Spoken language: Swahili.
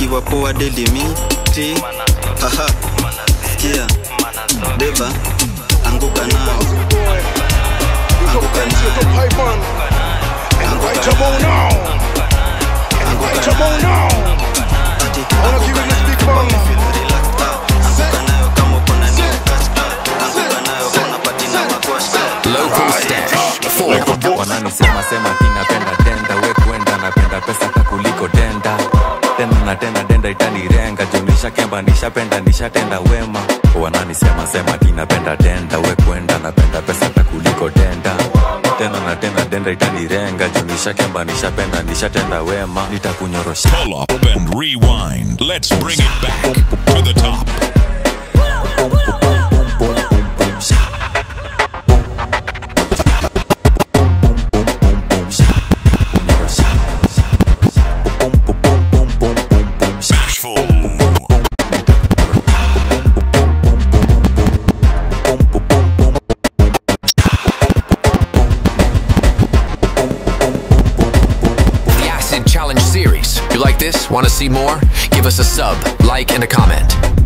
nikiwa poa delimiti haha sikia beba anguka nao anguka nao anguka nao anguka nao Ati anguka nayo kama umefeel relaxed, ah. Anguka nayo kama uko na new catch, ah. Anguka nayo kama unapatina magwash, ah. Local stash. Four. wananisema sema kinapenda denda we kwenda napenda pesa ka kuliko denda tena na tena denda itanirenga juu nishakemba nishapenda nishatenda wema wananisema sema kinapenda denda we kwenda napenda pesa ka kuliko denda tena na tena denda itanirenga juu nishakemba nishapenda nishatenda wema nitakunyorosha Pull up and rewind. Let's bring it back to the top. Bashful. The Acid Challenge Series. You like this? Want to see more? Give us a sub, like, and a comment.